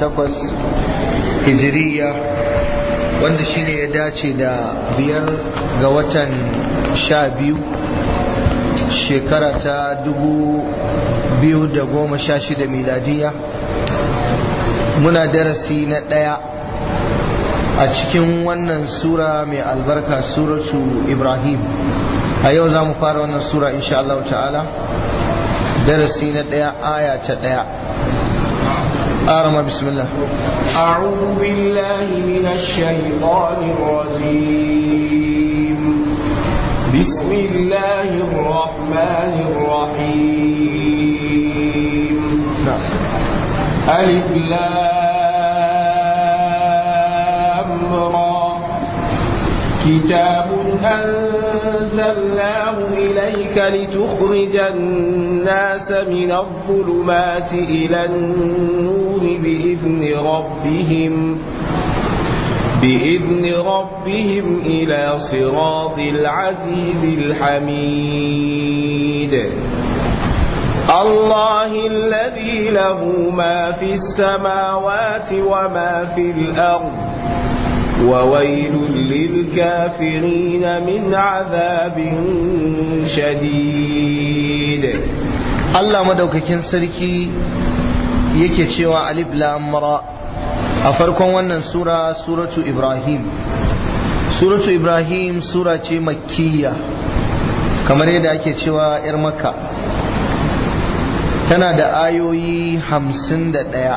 takwas hijiriya wanda shine ya dace da biyar ga watan sha biyu shekara ta dubu biyu da goma sha shida miladiya muna darasi na ɗaya a cikin wannan sura mai albarka suratu ibrahim a yau za mu fara wannan sura insha Allah ta'ala darasi na ɗaya aya ta ɗaya آرما بسم الله أعوذ بالله من الشيطان الرجيم بسم الله الرحمن الرحيم نعم ألف لام را كتاب أنزلناه إليك لتخرج الناس من الظلمات إلى النور بإذن ربهم بإذن ربهم إلى صراط العزيز الحميد الله الذي له ما في السماوات وما في الأرض وويل للكافرين من عذاب شديد Allah madaukakin sarki yake cewa alif lam ra a farkon wannan sura suratu Ibrahim suratu Ibrahim sura ce makkiya kamar yadda ake cewa yar makka tana da ayoyi hamsin da ɗaya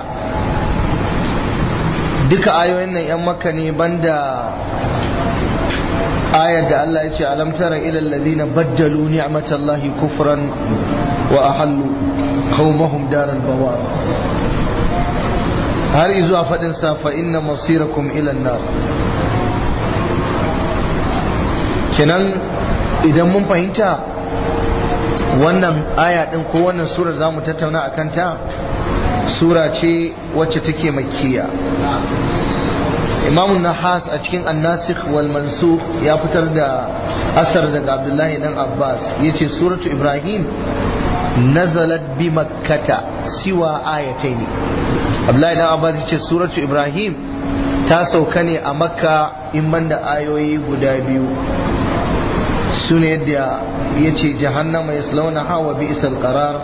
duka ayoyin nan 'yan makka ne banda ayar da Allah ya ce alam tara ila alladhina baddalu ni'matallahi kufran wa ahallu qaumahum daral bawar har izuwa fadin sa fa inna masirakum ila nar kenan idan mun fahimta wannan aya din ko wannan sura zamu tattauna akan ta sura ce wacce take makkiya imam nahas a cikin annasikh wal mansukh ya fitar da asar daga abdullahi dan abbas yace suratu ibrahim nazalat bi makkata siwa ayatayn abdullahi dan abbas yace suratu ibrahim ta sauka ne a makka in banda ayoyi guda biyu sune yadda yace jahannama yaslawnaha wa bi'sal qarar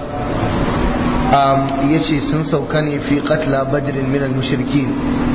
ya ce sun sauka ne fi katla badrin minal mushrikin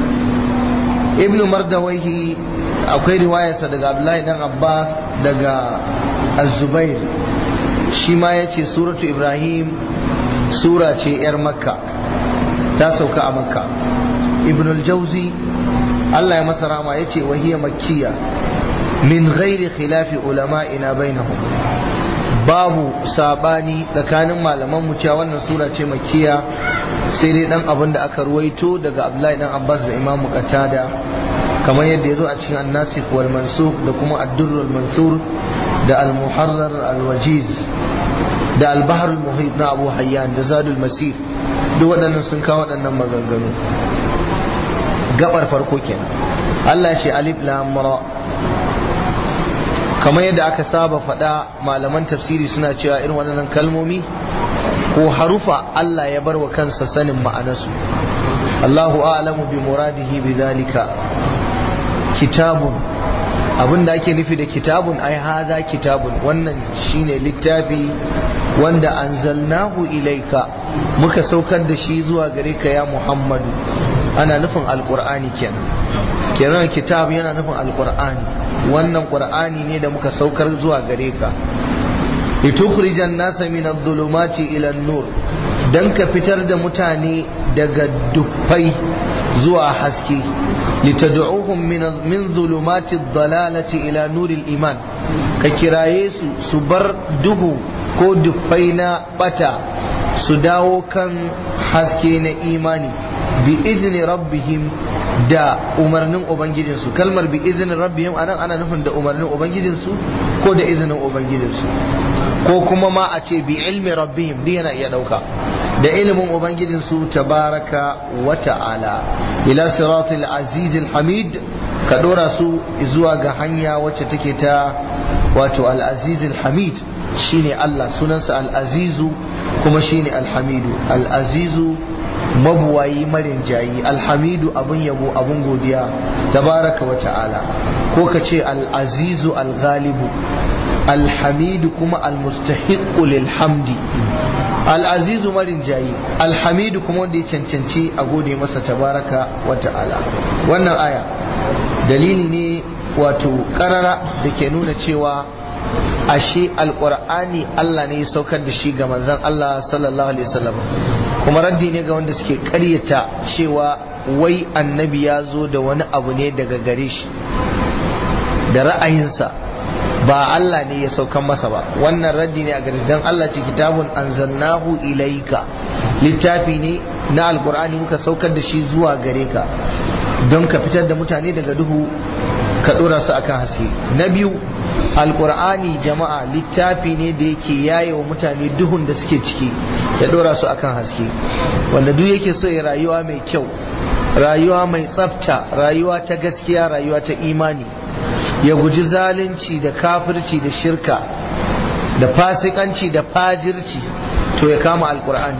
ibn mardawaihi akwai riwayarsa daga abdullahi dan abbas daga az-zubair shi ma ya ce suratu ibrahim sura ce yar makka ta sauka a makka ibn al-jauzi allah ya masa rama ya ce wahiyya makkiya min ghairi khilafi ulama'ina bainahum babu sabani tsakanin malaman mu cewa wannan sura ce makiya sai dai dan abin da aka ruwaito daga Abdullahi dan Abbas da Imam Qatada kamar yadda yazo a cikin An-Nasikh wal Mansukh da kuma Ad-Durr al Mansur da Al-Muharrar al Wajiz da Al-Bahr al Muhit na Abu Hayyan da Zadul Masir duk waɗannan sun kawo waɗannan maganganu gabar farko kenan Allah ya ce alif lam ra kamar yadda aka saba faɗa malaman tafsiri suna cewa irin waɗannan kalmomi ko harufa Allah ya bar wa kansa sanin ma'anarsu Allahu a'lamu bi muradihi bi zalika kitabun abin da ake nufi da kitabun ai haza kitabun wannan shine littafi wanda anzalnahu ilaika muka saukar da shi zuwa gare ka ya Muhammadu ana nufin alqur'ani kenan kenan kitab yana nufin alqur'ani wannan qur'ani ne da muka saukar zuwa gare ka litukhrijan nasa min adh-dhulumati ila an-nur dan ka fitar da mutane daga dufai zuwa haske litad'uhum min min dhulumati ad-dalalati ila nuril iman ka kiraye su su bar duhu ko dufai na bata su dawo kan haske na imani bi izni rabbihim da umarnin ubangijinsu kalmar bi izinin rabbihim anan ana nufin da umarnin ubangijinsu ko da izinin ubangijinsu ko kuma ma a ce bi ilmi rabbihim duk yana iya dauka da ilimin ubangijinsu tabaraka wa ta'ala ila siratul azizil hamid ka dora su zuwa ga hanya wacce take ta wato al azizil hamid shine Allah sunansa al azizu kuma shine al hamidu al azizu mabuwayi marin jayi alhamidu abun yabo abun godiya tabaraka wa ta'ala ko ka ce al'azizu al-ghalibu alhamidu kuma almustahiqqu lil hamdi al'azizu marin jayi alhamidu kuma wanda ya cancanci a gode masa tabaraka wa ta'ala wannan aya dalili ne wato karara da ke nuna cewa ashe alkur'ani Allah ne ya saukar da shi ga manzon Allah sallallahu alaihi wasallam kuma raddi ne ga wanda suke karyata cewa wai annabi ya zo da wani abu ne daga gare shi da ra'ayinsa ba Allah ne ya saukan masa ba wannan raddi ne a gare dan Allah ce kitabun anzalnahu ilaika littafi ne na alkur'ani muka saukar da shi zuwa gare ka don ka fitar da mutane daga duhu ka dora su akan haske na biyu alkur'ani jama'a littafi ne da yake yaye wa mutane duhun da suke ciki ya dora su akan haske wanda duk yake so ya rayuwa mai kyau rayuwa mai tsafta rayuwa ta gaskiya rayuwa ta imani ya guji zalunci da kafirci da shirka da fasikanci da fajirci to ya kama alkur'ani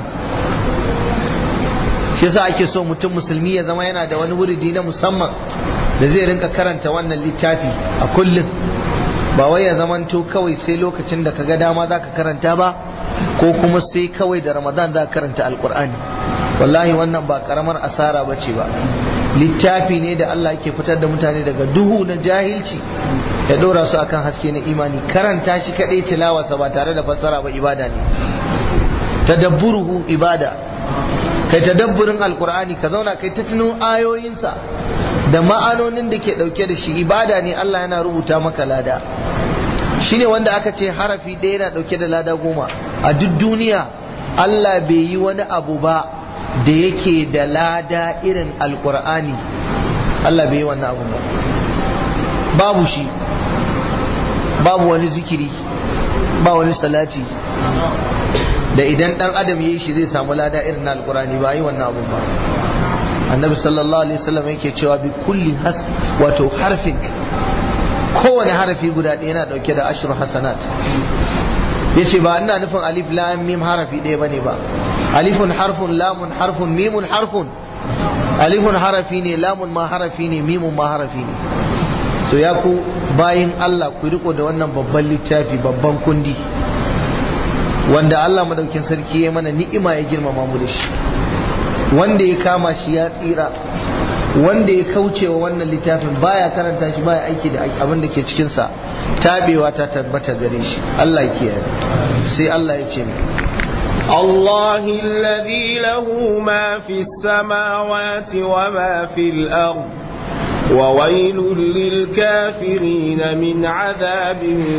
shi yasa ake so mutum musulmi ya zama yana da wani wuridi na musamman da zai rinka karanta wannan littafi a kullum ba wai ya zamanto kawai sai lokacin da kaga dama za ka karanta ba ko kuma sai kawai da ramadan za ka karanta alkur'ani wallahi wannan ba karamar asara ba ce ba littafi ne da Allah yake fitar da mutane daga duhu na jahilci ya ɗora su akan haske na imani karanta shi kaɗai tilawarsa ba tare da fassara ba ibada ne tadabburuhu ibada kai tadabburin alkur'ani ka zauna kai ta tuno ayoyinsa da ma'anonin da ke ɗauke da shi ibada ne Allah yana rubuta maka lada shine wanda aka ce harafi ɗaya yana ɗauke da lada goma a duk duniya Allah bai yi wani abu ba da yake da lada irin alkur'ani Allah bai yi wannan abu ba babu shi babu wani zikiri ba wani salati da idan dan adam ya yi shi zai samu lada irin na alkur'ani ba yi wannan abu ba annabi sallallahu alaihi wasallam yake cewa bi kulli has wato harfin kowane harafi guda ɗaya yana ɗauke da ashru hasanat yace ba ina nufin alif lam mim harafi ɗaya bane ba alifun harfun lamun harfun mimun harfun alifun harafi ne lamun ma harafi ne mimun ma harafi ne so ya ku bayin Allah ku riko da wannan babban littafi babban kundi wanda Allah madaukin sarki ya mana ni'ima ya girmama mu da shi wanda ya kama shi ya tsira wanda ya kauce wa wannan littafin baya karanta shi baya aiki da abin da ke cikinsa tabewa ta tabbata gare shi Allah ya kiyaye sai Allah ya ce mai الله الذي له ما في السماوات وما في الأرض وويل للكافرين من عذاب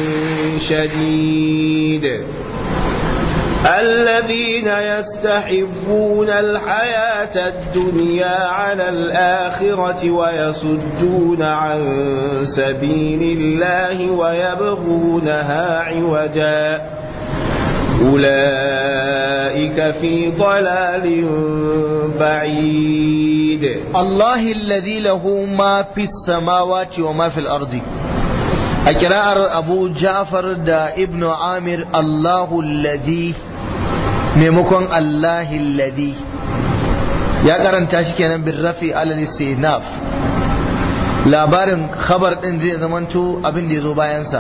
شديد الذين يستحبون الحياة الدنيا على الآخرة ويصدون عن سبيل الله ويبغونها عوجا أولئك في ضلال بعيد الله الذي له ما في السماوات وما في الأرض أكراء أبو جعفر دا ابن عامر الله الذي maimakon Allahi ladi ya karanta shi kenan bin rafi alal istinaf labarin khabar din zai zamanto abin da ya zo bayansa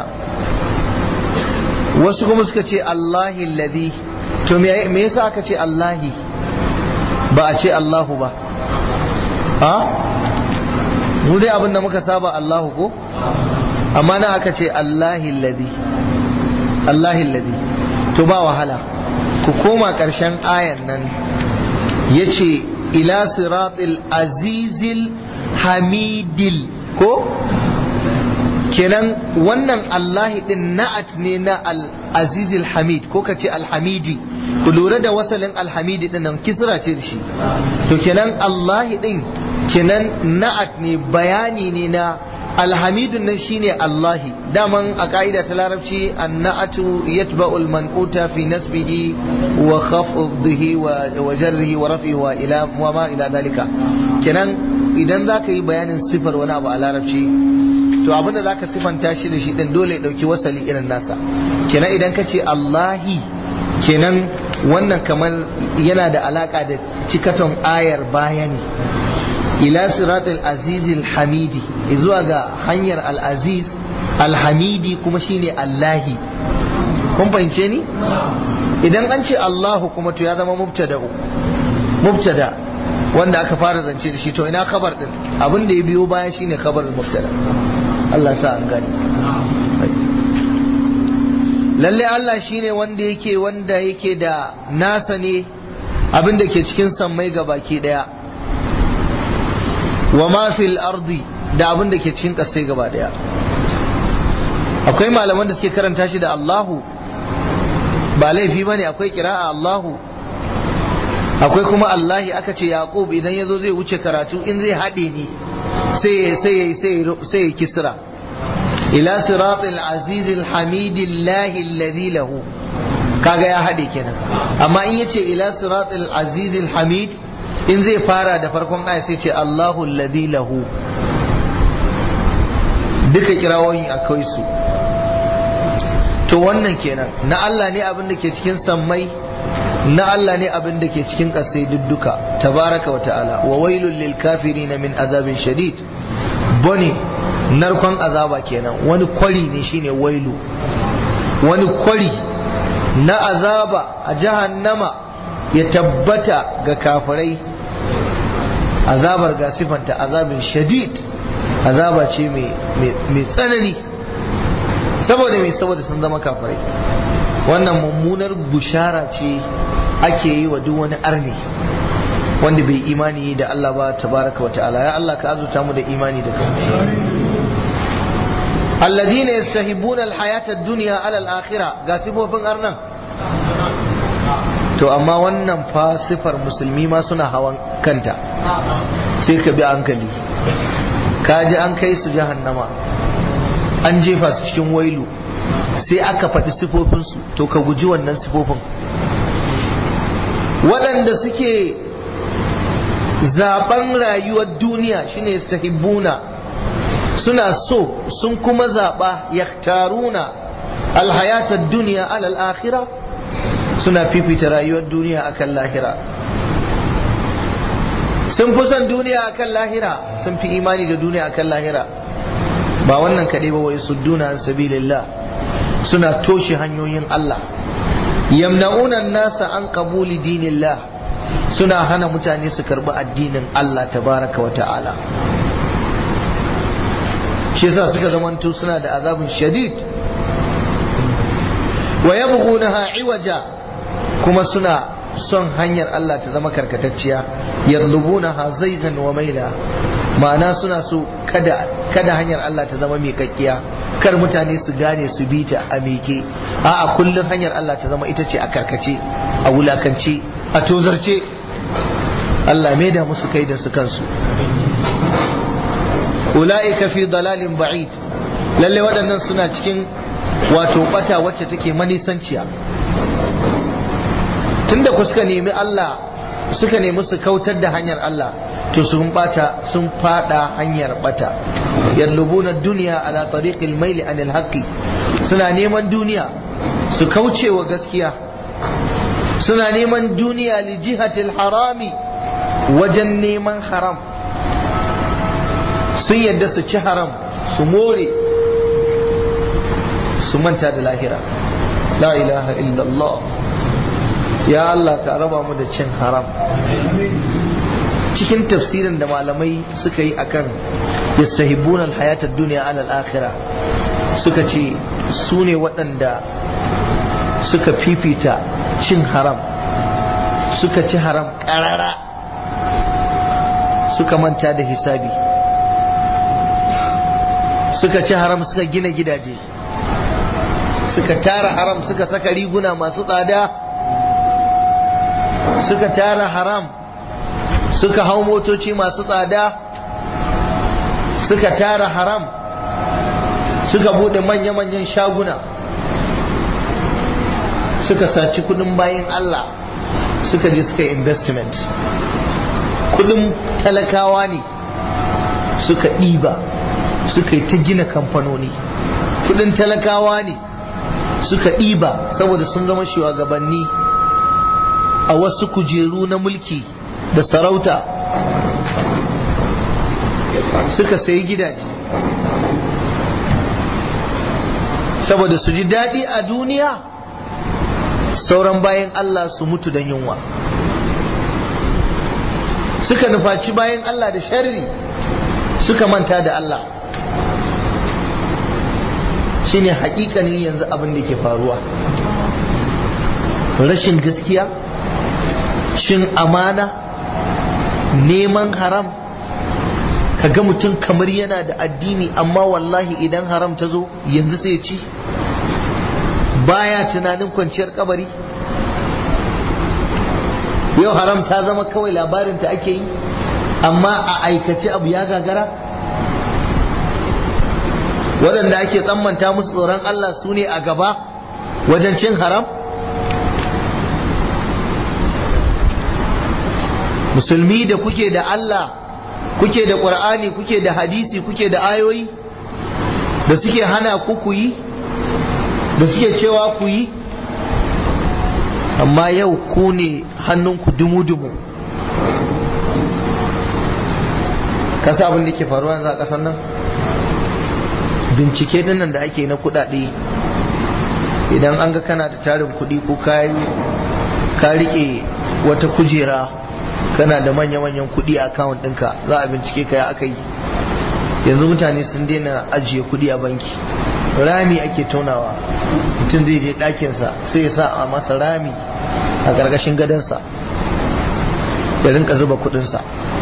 wasu kuma suka ce Allahi ladi to me yasa aka ce Allahi ba a ce Allahu ba ha mu dai abin da muka saba Allahu ko amma na aka ce Allahi ladi Allahi ladi to ba wahala ku koma ƙarshen ayan nan ya ce ila siratil azizil hamidil ko kenan wannan allahi din na'at ne na al-azizil hamid ko ka ce alhamidi ku lura da wasalin alhamidi din nan kisra ce da shi to kenan allahi din kenan na'at ne bayani ne na alhamidun nan shine Allahi daman a ka'ida ta larabci annatu yatba'ul manquta fi nasbihi wa khafdihi wa jarrihi wa rafihi wa ila wa ma ila dalika kenan idan zaka yi bayanin sifar wani abu a larabci to abinda zaka sifanta shi da shi din dole ya dauki wasali irin nasa kenan idan ka ce Allahi kenan wannan kamar yana da alaka da cikaton ayar bayani ila siratul azizil hamidi zuwa ga hanyar al-aziz al-hamidi kuma shine allahi kun fahimce ni idan an ce allahu kuma to ya zama mubtada mubtada wanda aka fara zance da shi to ina kabar din abin da ya biyo baya shine kabarin mubtada Allah sa an gani lalle Allah shine wanda yake wanda yake da nasa ne abin da ke cikin sammai ga baki daya wa ma fil ardi da abin da ke cikin kasai gaba daya akwai malaman da suke karanta shi da Allahu ba laifi bane akwai kira'a Allahu akwai kuma Allahi aka ce Yaqub idan yazo zai wuce karatu in zai hade ni sai sai sai sai kisra ila siratil azizil hamidillahi alladhi lahu kaga ya hade kenan amma in yace ila siratil azizil hamid in zai fara da farkon aya sai ce Allahu alladhi lahu duka kirawoyin akwai su to wannan kenan na Allah ne abin da ke cikin sammai na Allah ne abin da ke cikin ƙasai dudduka tabaraka wa ta'ala wa wailul lil kafirin min azabin shadid bone narkon azaba kenan wani kwari ne shine wailu wani kwari na azaba a jahannama ya tabbata ga kafirai azabar ga sifanta azabin shadid azaba ce mai tsanani saboda mai saboda sun zama kafirai wannan mummunar bushara ce ake yi wa duk wani arni wanda bai imani da Allah ba tabaraka wa ta'ala ya Allah ka azuta mu da imani da kai alladhina yastahibuna alhayata ad-dunya ala al-akhirah ga sifofin arnan to amma wannan fa sifar musulmi ma suna hawan kanta sai ka bi hankali ka ji an kai su jahannama an jefa su cikin wailu sai aka faɗi sifofinsu to ka guji wannan sifofin waɗanda suke zaben rayuwar duniya shine yastahibbuna suna so sun kuma zaɓa yaktaruna alhayatar duniya alal akhira suna fifita rayuwar duniya akan lahira sun fi son duniya akan lahira sun fi imani da duniya akan lahira ba wannan kaɗai ba wai sudduna an sabilillah suna toshe hanyoyin Allah yamna'una nasa an qabuli dinillah suna hana mutane su karbi addinin Allah tabaraka wa ta'ala shi yasa suka zamanto suna da azabin shadid wa yabghunaha iwaja kuma suna son hanyar Allah ta zama karkatacciya yadlubunaha zaygan wa maila ma'ana suna so kada kada hanyar Allah ta zama miƙaƙƙiya kar mutane su gane su bi ta a miƙe a'a kullum hanyar Allah ta zama ita ce a karkace a wulakance a tozarce Allah mai da musu kai da su kansu ula'ika fi dalalin ba'id lalle waɗannan suna cikin wato bata wacce take manisanciya tunda ku suka nemi Allah suka nemi su kautar da hanyar Allah to sun bata sun fada hanyar bata yallubuna duniya ala tariqil maili anil haqqi suna neman duniya su kauce wa gaskiya suna neman duniya li jihatil harami wajen neman haram sun yadda su ci haram su more su manta da lahira la ilaha illallah ya Allah ka raba mu da cin haram cikin tafsirin da malamai suka yi akan yastahibuna alhayatad dunya ala al-akhirah suka ce su ne waɗanda suka fifita cin haram suka ci haram ƙarara suka manta da hisabi suka ci haram suka gina gidaje suka tara haram suka saka riguna masu tsada suka tara haram suka hau motoci masu tsada suka tara haram suka bude manya-manyan shaguna suka saci kudin bayan Allah suka je suka investment kudin talakawa ne suka ɗiba suka yi ta gina kamfanoni kudin talakawa ne suka ɗiba saboda sun zama shugabanni a wasu kujeru na mulki da sarauta suka sayi gidaje saboda su ji daɗi a duniya sauran bayan Allah su mutu don yunwa suka nufaci bayan Allah da sharri suka manta da Allah shine hakikanin yanzu abin da ke faruwa rashin gaskiya cin amana neman haram kaga mutum kamar yana da addini amma wallahi idan haram ta zo yanzu sai ci baya tunanin kwanciyar kabari yau haram ta zama kawai labarinta ake yi amma a aikace abu ya gagara waɗanda ake tsammanta musu tsoron Allah su ne a gaba wajen cin haram musulmi da kuke da Allah kuke da ƙur'ani kuke da hadisi kuke da ayoyi da suke hana ku ku yi da suke cewa ku yi amma yau ku ne hannunku dumu-dumu kasa abin da ke faruwa yanzu a ƙasar nan bincike dinnan da ake na kudade idan an ga kana da tarin kudi ko ka rike wata kujera kana da manya-manyan kudi a akawun ɗinka za a bincike ka ya aka yi yanzu mutane sun daina ajiye kudi a banki rami ake tonawa mutum zai je ɗakinsa sai ya sa a masa rami a ƙarƙashin gadonsa ya rinka zuba kudinsa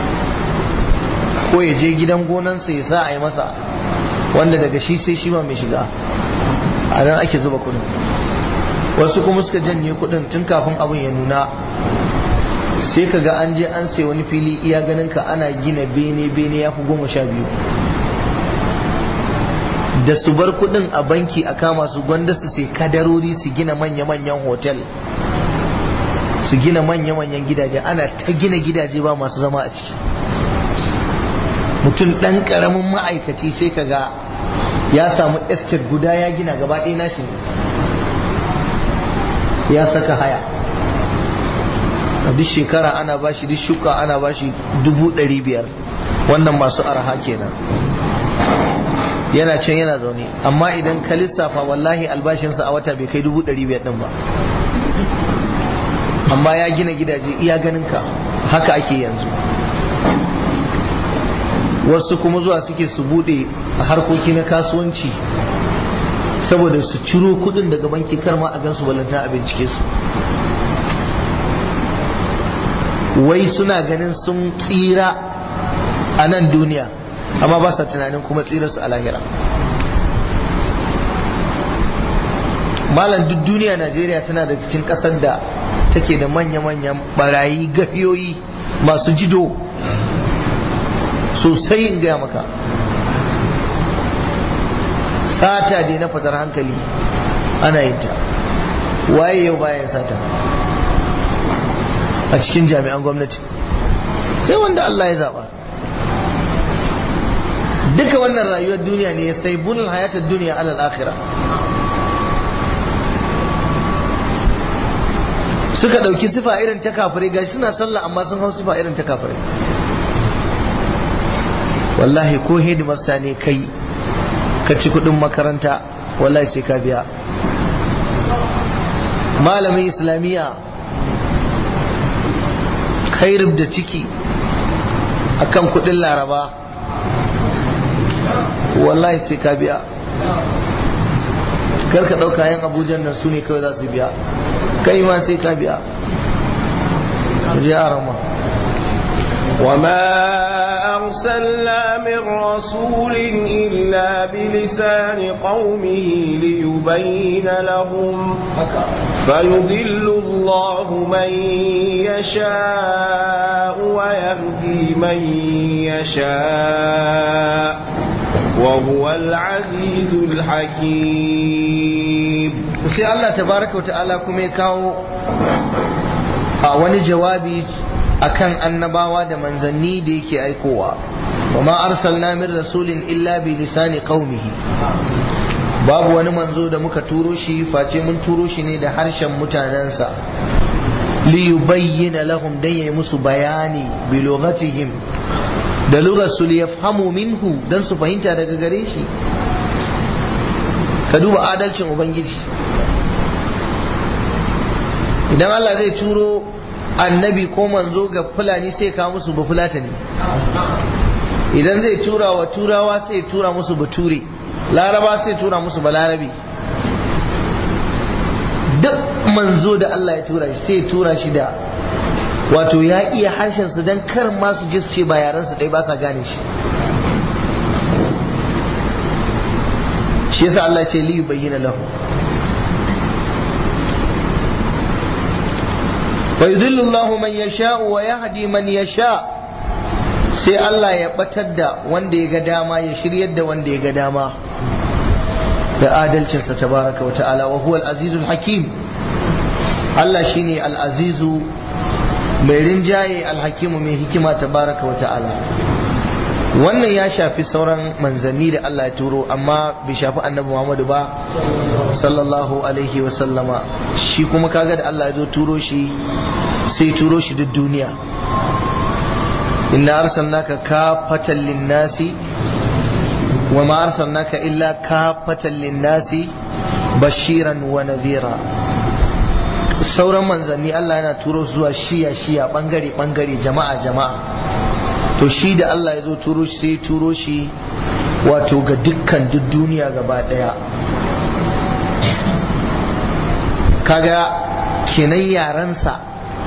ko ya je gidan gonansa ya sa a yi masa wanda daga shi sai shi ba mai shiga a nan ake zuba kudin wasu kuma suka janye kudin tun kafin abin ya nuna sai ka ga an je an sai wani fili iya ganin ka ana gina bene bene ya fi goma sha biyu da su bar kudin a banki a kama su gwanda su sai kadarori su gina manya-manyan hotel su gina manya-manyan gidaje ana ta gina gidaje ba masu zama a ciki mutum ɗan ƙaramin ma'aikaci sai ka ga ya samu estate guda ya gina gaba ɗaya nashi ya saka haya a duk shekara ana bashi duk shuka ana bashi dubu ɗari biyar wannan masu araha kenan yana can yana zaune amma idan ka lissafa wallahi albashinsa a wata bai kai dubu ɗari biyar ɗin ba amma ya gina gidaje iya ganin ka haka ake yanzu wasu kuma zuwa suke su bude harkoki na kasuwanci saboda su ciro kudin daga banki kar ma a gansu balanta a bincike su wai suna ganin sun tsira a nan duniya amma ba sa tunanin kuma tsirarsu a lahira malam duk duniya najeriya tana da cikin kasar da take da manya-manyan barayi gafiyoyi masu jido sosai in gaya maka sata dai na fatar hankali ana yin ta waye yau bayan sata a cikin jami'an gwamnati sai wanda Allah ya zaba duka wannan rayuwar duniya ne ya sai bunul hayatar duniya alal akhira suka ɗauki sifa irin ta kafirai gashi suna sallah amma sun hau sifa irin ta kafirai wallahi ko hedimasta ne kai ka ci kudin makaranta wallahi sai ka biya malamin islamiyya kai da ciki akan kudin laraba wallahi sai ka biya kar ka ɗauka yan abujan nan su ne kawai za su biya kai ma sai ka biya ya rama وما أرسلنا من رسول إلا بلسان قومه ليبين لهم فيضل الله من يشاء ويهدي من يشاء وهو العزيز الحكيم sai Allah tabaraka wata'ala kuma ya kawo a wani jawabi akan annabawa da manzanni da yake aikowa wa ma arsalna min rasulin illa bi lisani qaumihi babu wani manzo da muka turo shi face mun turo shi ne da harshen mutanensa li yubayyana lahum dan yayi musu bayani bi lughatihim da lugar su li yafhamu minhu dan su fahimta daga gare shi ka duba adalcin ubangiji idan Allah zai turo annabi ko manzo ga fulani sai ka musu ba fulatani idan zai tura wa turawa sai tura musu bature laraba sai tura musu balarabi duk manzo da Allah ya tura shi sai tura shi da wato ya iya harshen su dan kar ma su je su ce ba yaran su dai ba sa gane shi shi yasa Allah ce li bayyana lahu wa yudillu Allah man yasha wa yahdi man yasha sai Allah ya batar da wanda ya ga dama ya shiryar da wanda ya ga dama da adalcinsa tabaraka wa ta'ala wa huwa al-azizul hakim Allah shine al-azizu mai rinjaye al-hakimu mai hikima tabaraka wa ta'ala wannan ya shafi sauran manzanni da Allah ya turo amma bai shafi annabi Muhammadu ba sallallahu alaihi wa sallama shi kuma kaga da Allah ya zo turo shi sai turo shi duk duniya inna arsalnaka kafatan linnasi wa ma arsalnaka illa kafatan linnasi bashiran wa nadhira sauran manzanni Allah yana turo zuwa shiya shiya bangare bangare jama'a jama'a to shi da Allah ya zo turo shi sai turo shi wato ga dukkan duk duniya gaba daya kaga kenan yaransa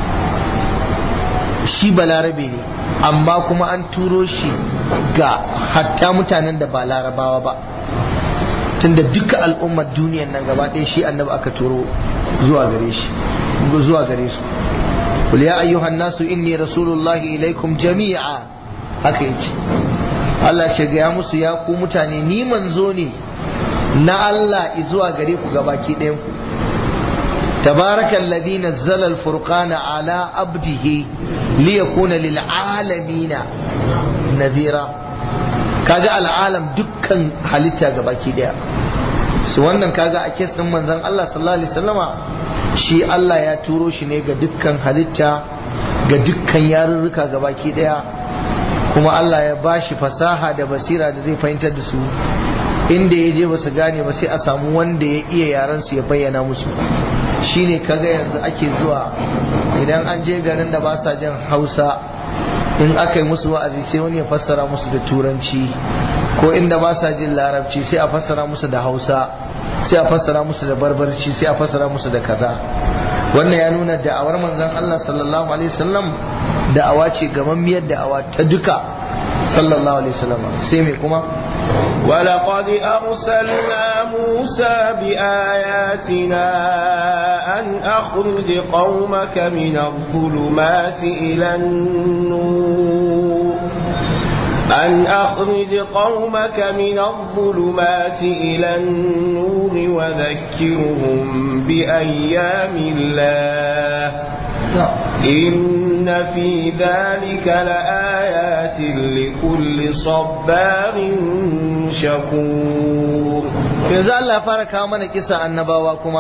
shi balarabe ne amma kuma an turo shi ga hatta mutanen da ba larabawa ba tunda duka al'ummar duniyan nan gaba ɗaya shi annabi aka turo zuwa gare shi zuwa gare su قل يا أيها الناس إني رسول الله إليكم جميعا haka yace Allah ce ga musu ya ku mutane ni manzo ne na Allah zuwa gare ku gabaki ɗayan ku tabarakal ladhi nazzala al-furqana ala abdihi liyakuna lil alamin nadhira kaga al'alam dukkan halitta gabaki ɗaya su wannan kaga a kes din manzon Allah sallallahu alaihi wasallama shi Allah ya turo shi ne ga dukkan halitta ga dukkan yarurruka gabaki ɗaya kuma Allah ya ba shi fasaha da basira da zai fahimtar da su inda ya je ba su gane ba sai a samu wanda ya iya yaran su ya bayyana musu shine kaga yanzu ake zuwa idan an je garin da ba sa jin hausa in aka yi musu wa'azi sai wani ya fassara musu da turanci ko inda ba sa jin larabci sai a fassara musu da hausa sai a fassara musu da barbarci sai a fassara musu da kaza wannan ya nuna da'awar manzon Allah sallallahu alaihi wasallam da'awa ce gamammiyar da'awa ta duka sallallahu alaihi wasallam sai me kuma ولقد أرسلنا موسى بآياتنا أن أخرج قومك من الظلمات إلى النور أن أخرج قومك من الظلمات إلى النور وذكرهم بأيام الله إن في ذلك لآيات لكل صبار شكور yanzu Allah ya fara kawo mana kisa annabawa kuma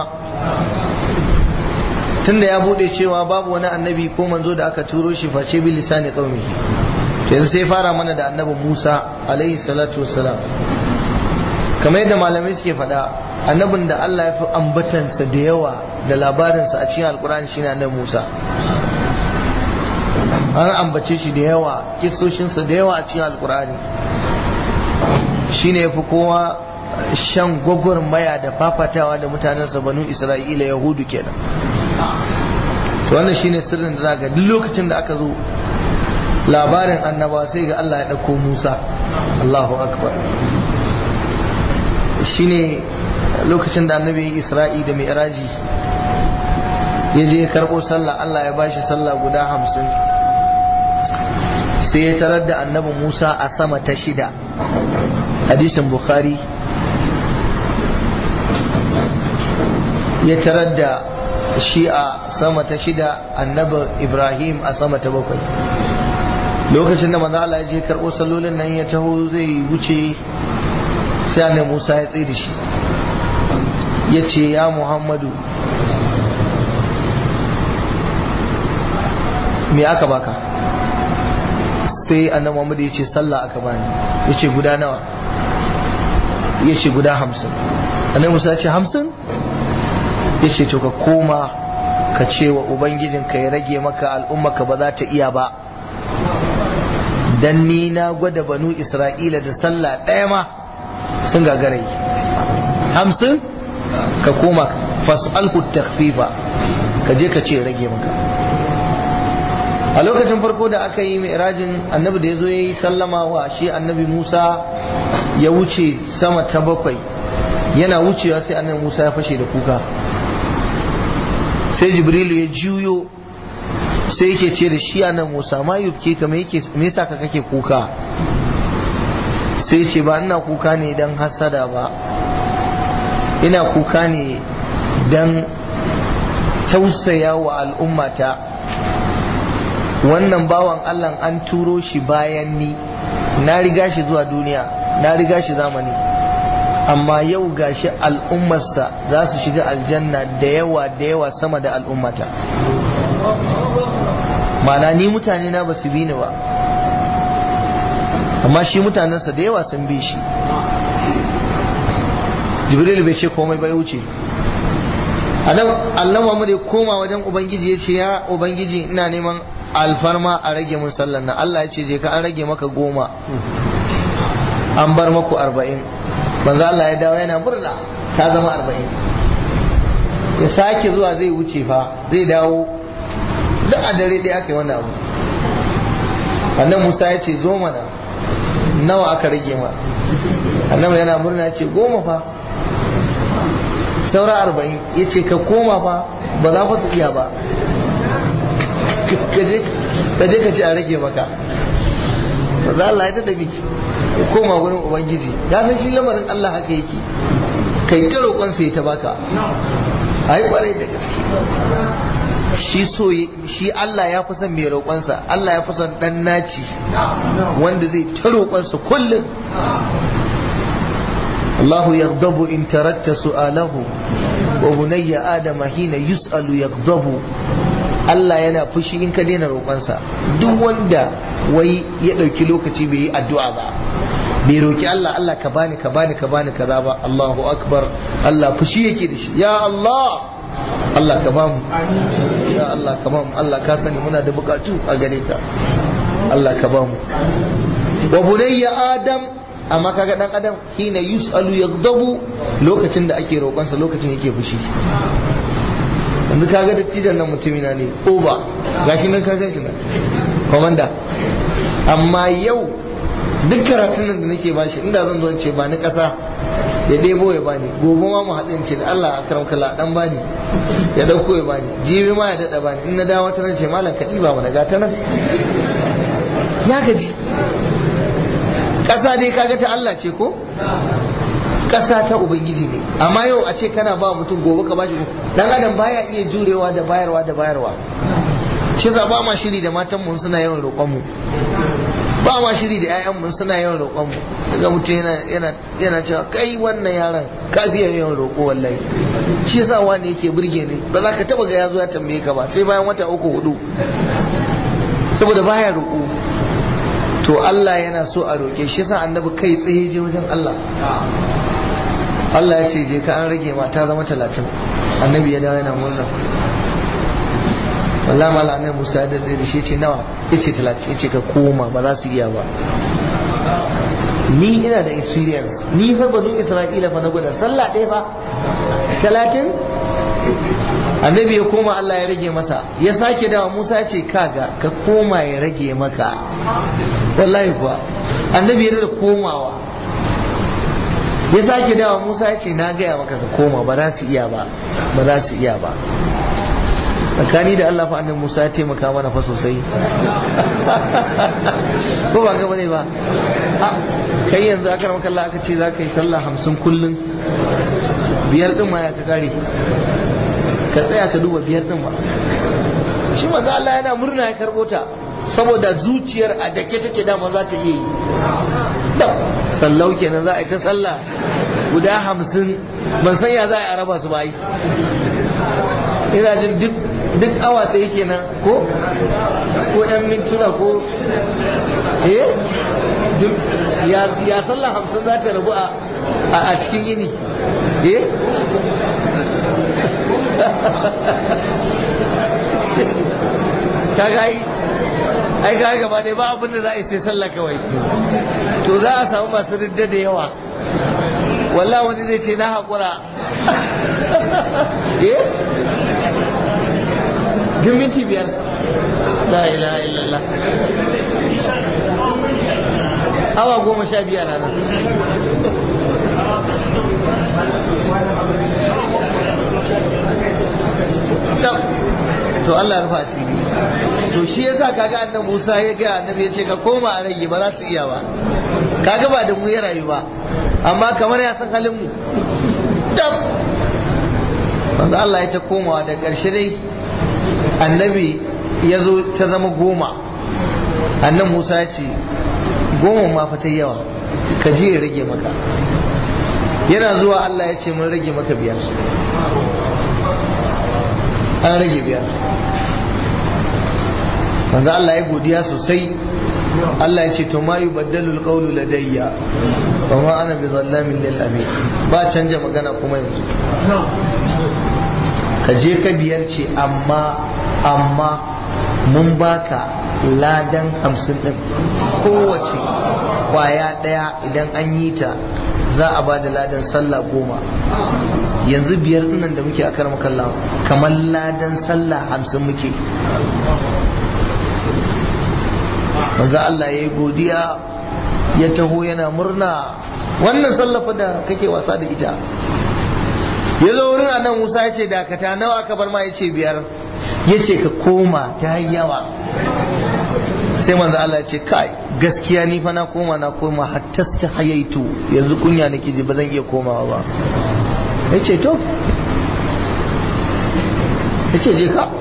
tunda ya bude cewa babu wani annabi ko manzo da aka turo shi face bi lisani qaumihi yanzu sai fara mana da annabi Musa alaihi salatu wassalam kamar yadda malamai suke faɗa annabin da Allah ya fi ambatansa da yawa da labarinsa a cikin alkur'ani shine annabi Musa an ambace shi da yawa kisoshinsa da yawa a cikin alkur'ani shine ya fi kowa shan gwagwarmaya da fafatawa da mutanensa banu isra'ila yahudu kenan to wannan shine sirrin da zaga duk lokacin da aka zo labarin annaba sai ga Allah ya ɗauko Musa Allahu akbar shine lokacin da annabi Isra'i da Mi'raji ya je ya karɓo sallah Allah ya bashi sallah guda hamsin sai ya tarar da annabi Musa a sama ta shida hadisin Bukhari ya tarar da shi a sama ta shida annabi Ibrahim a sama ta bakwai lokacin da manzo Allah ya je karɓo sallolin nan ya taho zai wuce sai annabi Musa ya tsaye da shi ya ce ya Muhammadu me aka baka sai annabi Muhammad ya ce sallah aka bani ya ce guda nawa ya ce guda hamsin annabi Musa ya ce hamsin ya ce to ka koma ka ce wa ubangijinka ya rage maka al'ummaka ba za ta iya ba dan ni na gwada banu isra'ila da sallah ɗaya ma sun gagara yi hamsin ka koma fas'alhu takfifa ka je ka ce rage maka a lokacin farko da aka yi mi'rajin annabi da ya zo ya yi sallama wa shi annabi musa ya wuce sama ta bakwai yana wucewa sai annabi musa ya fashe da kuka sai jibrilu ya juyo sai yake ce da shi annabi musa ma yubke ka me yasa ka kake kuka sai ce ba ina kuka ne don hasada ba ina kuka ne don tausaya wa al'ummata wannan bawan Allah an turo shi bayan ni na riga shi zuwa duniya na riga shi zamani amma yau gashi al'ummarsa za su shiga aljanna da yawa da yawa sama da al'ummata mana ni mutane na ba su bi ni ba amma shi mutanensa da yawa sun bi shi jibril bai ce komai bai wuce adam Allah Muhammad ya koma wajen ubangiji ya ce ya ubangiji ina neman alfarma a rage mun sallan nan Allah ya ce je ka an rage maka goma an bar maku arba'in manzo Allah ya dawo yana murna ta zama arba'in ya sake zuwa zai wuce fa zai dawo duk a dare ɗaya aka yi wannan abu annan Musa ya ce zo mana nawa aka rage ma annabi yana murna ya ce goma fa saura arba'in ya ce ka koma fa ba za su iya ba ka je ka ce a rage maka ba za Allah ya ta dabi ya koma wurin ubangiji ya san shi lamarin Allah haka yake kai ta roƙon sai ta baka ai kwarai da gaske shi so shi Allah ya fi son mai roƙonsa Allah ya fi son dan naci wanda zai ta roƙonsa kullum الله يغضب إن تركت سؤاله وبني آدم حين يسأل يغضب Allah yana fushi in ka daina roƙonsa duk wanda wai ya ɗauki lokaci bai yi addu'a ba bai roƙi Allah Allah ka bani ka bani ka bani kaza ba Allahu akbar Allah fushi yake da shi ya Allah Allah ka bamu ya Allah ka bamu Allah ka sani muna da bukatu a gare ka Allah ka bamu wa bunayya adam amma kaga dan adam hina yus'alu yaghdabu lokacin da ake roƙonsa lokacin yake fushi yanzu kaga dattijan nan mutumina ne oba gashi nan kaga shi nan komanda amma yau duk karatun nan da nake bashi inda zan zo ce ba ni ƙasa ya ɗebo ya bani gobe ma mu haɗin ce da Allah a karam kala dan bani ya dauko ya bani jibi ma ya daɗa bani in na dawo ta ce malam ka ɗiba mana gata nan ya gaji ƙasa dai kaga ta Allah ce ko ƙasa ta ubangiji ne amma yau a ce kana ba mutum gobe ka bashi dan adam baya iya jurewa da bayarwa da bayarwa shi za ba ma shiri da matan mu suna yawan roƙon mu ba ma shiri da ƴaƴan mu suna yawan roƙon mu daga mutum yana yana yana cewa kai wannan yaron ka fiye yawan roƙo wallahi shi yasa wani yake burge ni ba za ka taba ga ya zo ya tambaye ka ba sai bayan wata uku hudu saboda baya roƙo to Allah yana so a roƙe shi yasa annabi kai tsaye je wajen Allah Allah ya ce je ka an rage ma ta zama talatin annabi ya dawo yana murna wallahi mala annabi Musa da zai shi ce nawa yace talatin yace ka koma ba za su iya ba ni ina da experience ni fa banu Isra'ila fa na gwada sallah ɗaya fa talatin annabi ya koma Allah ya rage masa ya sake dawa Musa ce kaga ka koma ya rage maka wallahi kuwa annabi ya da komawa ya sake dawa Musa ya ce na gaya maka ka koma ba za su iya ba ba za su iya ba tsakani da Allah fa annabi Musa ya taimaka mana fa sosai ko ba gaba ne ba kai yanzu aka ramaka Allah aka ce za ka yi sallah hamsin kullum biyar din ma ya ka kare ka tsaya ka duba biyar din ba shi maza Allah yana murna ya karbo ta saboda zuciyar a dake take dama za ta iya yi da sallau kenan za a yi ta sallah guda hamsin ban san ya za a yi araba su ba yi ina jin duk duk awa ɗaya kenan ko ko yan mintuna ko eh duk ya ya sallah hamsin za ta rabu a a cikin yini eh kaga ai ai ga gaba dai ba abin da za a yi sai sallah kawai to za a samu masu ridda da yawa wallah wani zai ce na haƙura eh duk minti biyar la ilaha illallah awa goma sha biyar nan to Allah rufa asiri to shi yasa kaga annabi Musa ya ga annabi ya ce ka koma a rage ba za su iya ba kaga ba da mu ya rayu ba amma kamar ya san halin mu dam manzo Allah ya ta komawa da ƙarshe dai annabi ya zo ta zama goma annan Musa ya ce goma ma fa ta yawa ka je ya rage maka yana zuwa Allah ya ce mun rage maka biyar an rage biyar manzo Allah ya godiya sosai Allah ya ce to ma yubaddalu alqawlu ladayya wa ma ana bi zallamin lil abid ba canja magana kuma yanzu ka je ka biyar ce amma amma mun baka ladan hamsin din kowace kwaya daya idan an yi ta za a ba da ladan sallah goma yanzu biyar dinnan da muke a karam kalla kamar ladan sallah hamsin muke manzo Allah ya yi godiya ya taho yana murna wannan sallafa da kake wasa da ita ya zo wurin annan Musa ya ce dakata nawa ka bar ma ya ce biyar ya ce ka koma ta yawa sai manzo Allah ya ce kai gaskiya ni fa na koma na koma hatta ta hayaitu yanzu kunya nake ji ba zan iya komawa ba ya ce to ya ce je ka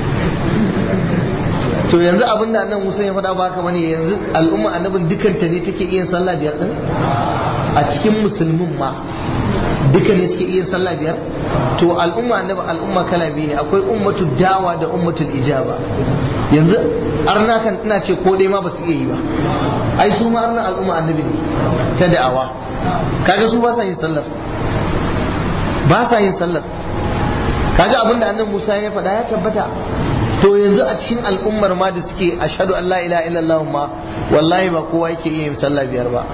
to yanzu abin da annan Musa ya faɗa ba haka bane yanzu al'umma annabin dukanta ne take iya sallah biyar din a cikin musulmin ma duka ne suke iya sallah biyar to al'umma annabi al'umma kala biyu ne akwai ummatu dawa da ummatul ijaba yanzu arna kan ina ce ko dai ma ba su iya yi ba ai su ma arna al'umma annabi ne ta da'awa kaga su ba sa yin sallar ba sa yin sallar kaga abinda annabi Musa ya faɗa ya tabbata to yanzu a cikin al'ummar ma da suke ashhadu an la ilaha illallah ma wallahi ba kowa yake iya yin sallah biyar ba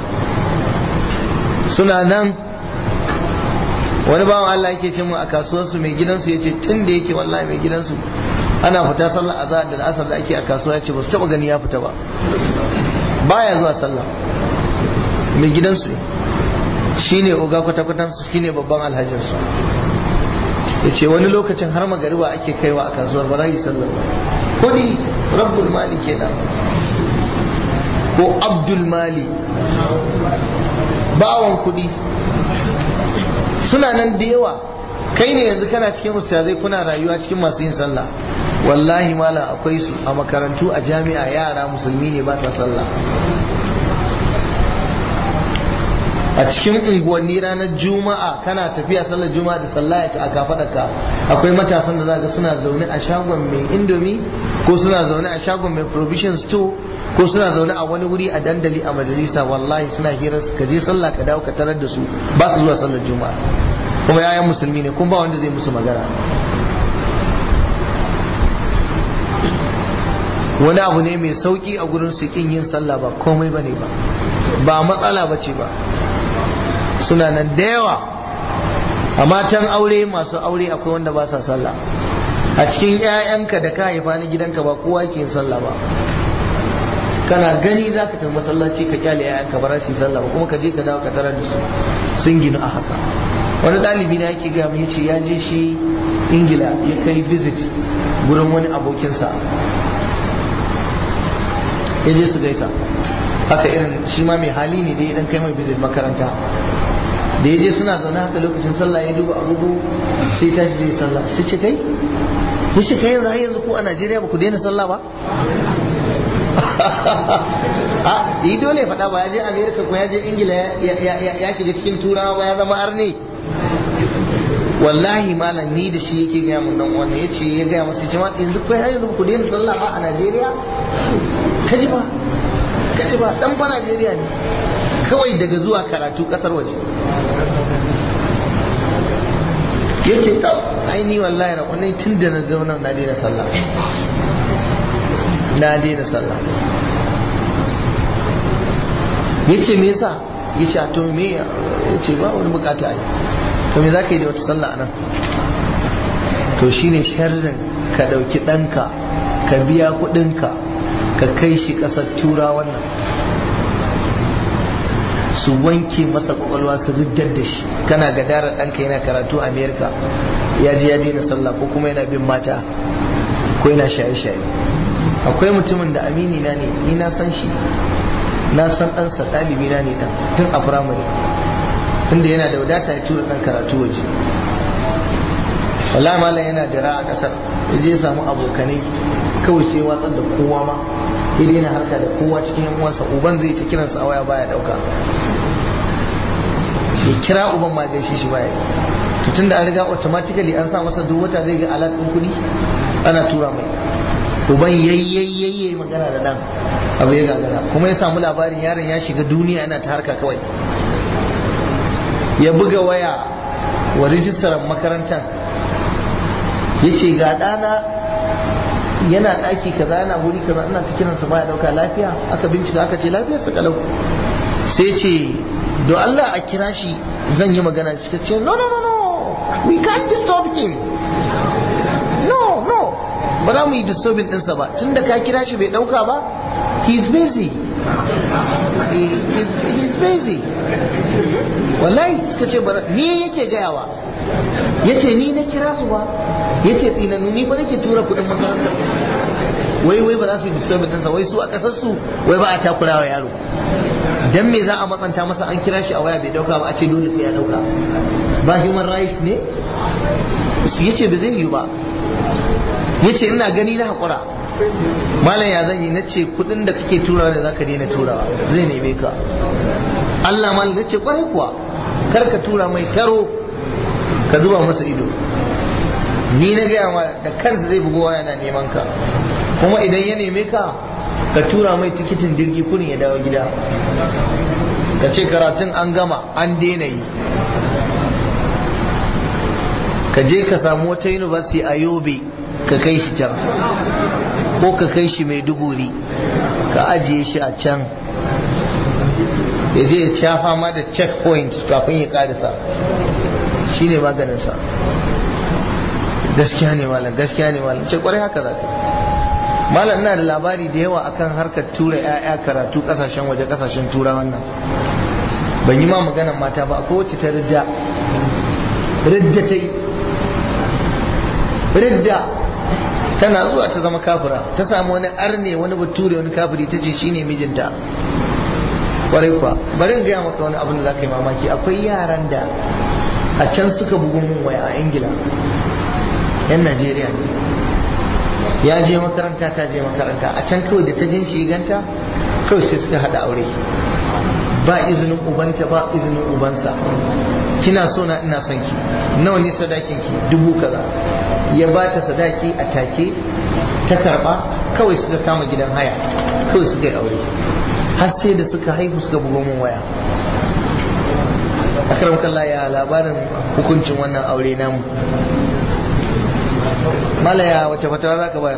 suna nan wani bawan Allah yake ce mu a kasuwarsu mai gidansu ya ce tun da yake wallahi mai gidansu ana fita sallah azhar da asar da ake a kasuwa ya ce ba su taba gani ya fita ba baya zuwa sallah mai gidansu ne shine oga kwata-kwatan su shine babban alhajinsu ya ce wani lokacin har magariba ake kaiwa a kasuwar ba yi sallar ba kudi rabbul mali kenan ko abdul mali bawan kudi suna nan da yawa kai ne yanzu kana cikin ustazai kuna rayuwa cikin masu yin sallah wallahi mala akwai su a makarantu a jami'a yara musulmi ne ba sa sallah a cikin unguwanni ranar juma'a kana tafiya sallar juma'a da sallah a kafadarka akwai matasan da zaka suna zaune a shagon mai indomi ko suna zaune a shagon mai provision store ko suna zaune a wani wuri a dandali a majalisa wallahi suna hira ka je sallah ka dawo ka tarar da su ba su zuwa sallar juma'a kuma yayan musulmi ne kuma ba wanda zai musu magana wani abu ne mai sauki a gurin su kin yin sallah ba komai bane ba ba matsala bace ba suna nan da yawa a matan aure masu aure akwai wanda ba sa sallah a cikin 'ya'yanka da ka haifa na gidanka ba kowa ke yin sallah ba kana gani za ka tafi masallaci ka kyale 'ya'yanka ba za su yi sallah ba kuma ka je ka dawo ka tarar da su sun ginu a haka wani ɗalibi na yake gaya ya ce ya je shi ingila ya kai visit gurin wani abokinsa ya je su gaisa haka irin shi ma mai hali ne dai idan kai mai visit makaranta da ya je suna zaune haka lokacin sallah ya duba agogo sai tashi zai sallah sai ce kai ya ce kai yanzu har yanzu ko a Najeriya ba ku daina sallah ba a yi dole ya faɗa ba ya je Amerika ko ya je Ingila ya shiga cikin turawa ba ya zama arne wallahi malam ni da shi yake gaya mun dan wannan yace ya gaya masa jama'a yanzu kai har yanzu ku daina sallah ba a Najeriya kaji ba kaji ba dan fa Najeriya ne kawai daga zuwa karatu kasar waje yake da aini wallahi rakunai tun da na zauna na daina sallah na daina sallah yace me yasa yace a to me yace ba wani bukata ai to me zaka yi da wata sallah anan to shine sharrin ka dauki danka ka biya kudinka ka kai shi kasar tura wannan su wanke masa kwakwalwa su riddar da shi kana gadara ɗanka yana karatu a amerika ya je ya daina sallah ko kuma yana bin mata ko yana shaye-shaye akwai mutumin da amini na ne ni na san shi na san ɗansa ɗalibi na ne ɗan tun a firamare tun da yana da wadata ya tura ɗan karatu waje wallahi malam yana dira a ƙasar ya je samu abokanai kawai sai watsar da kowa ma ya daina harka da kowa cikin yan uwansa uban zai ta kiransa a waya baya dauka ya kira uban ma gaishe shi baya to tun da an riga automatically an sa masa duk wata zai ga alat ɗin kuɗi ana tura mai uban yayyayyayi magana da dan abu ya gagara kuma ya samu labarin yaron ya shiga duniya yana ta harka kawai ya buga waya wa rijistar makarantar ya ce ga ɗana yana ɗaki kaza yana wuri kaza ina ta kiransa baya ɗauka lafiya aka bincika aka ce lafiyar sa kalau sai ce do Allah a kira shi zan yi magana da shi ce no no no no we can't disturb him no no ba za mu yi disturbing ɗinsa ba tun da ka kira shi bai ɗauka ba he is busy he is he is busy wallahi suka ce bara ni yake gayawa yace ni na kira su ba yace tsinanu ni ba nake tura kuɗin makaranta wai wai ba za su yi disturbing ɗinsa wai su a ƙasar su wai ba a takura wa yaro dan me za a matsanta masa an kira shi a waya bai dauka ba a ce dole sai ya dauka ba human rights ne yace ba zai yi ba yace ina gani na hakura malam ya zan yi na ce kudin da kake turawa ne zaka daina turawa zai neme ka Allah malam nace kwarai kuwa kar ka tura mai taro ka zuba masa ido ni na gaya ma da kansa zai bugo waya na neman ka kuma idan ya neme ka ka tura mai tikitin jirgi kurin ya dawo gida ka ce karatun an gama an daina yi ka je ka samu wata university a yobe ka kai shi can ko ka kai shi mai duguri ka ajiye shi a can ya je ya cafa ma da checkpoint kafin ya karisa shi ne maganinsa gaskiya ne malam gaskiya ne malam ce kwarai haka za ka malam ina da labari da yawa akan harkar tura 'ya'ya karatu kasashen waje kasashen tura wannan ban yi ma maganan mata ba ko wacce ta ridda ridda ta yi ridda tana zuwa ta zama kafira ta samu wani arne wani bature wani kafiri ta ce shine mijinta kwarai kuwa bari in gaya maka wani abin da za ka yi mamaki akwai yaran da a can suka bugu mun waya a ingila yan najeriya ne ya je makaranta ta je makaranta a can kawai da ta gan shi ganta kawai sai suka haɗa aure ba izinin ubanta ba izinin ubansa kina so na ina son ki nawa ne sadakin ki dubu kaza ya ba ta sadaki a take ta karba kawai suka kama gidan haya kawai suka yi aure har sai da suka haihu suka bugo min waya akram kallah ya labarin hukuncin wannan aure namu malaya wace fatawa za ka bayar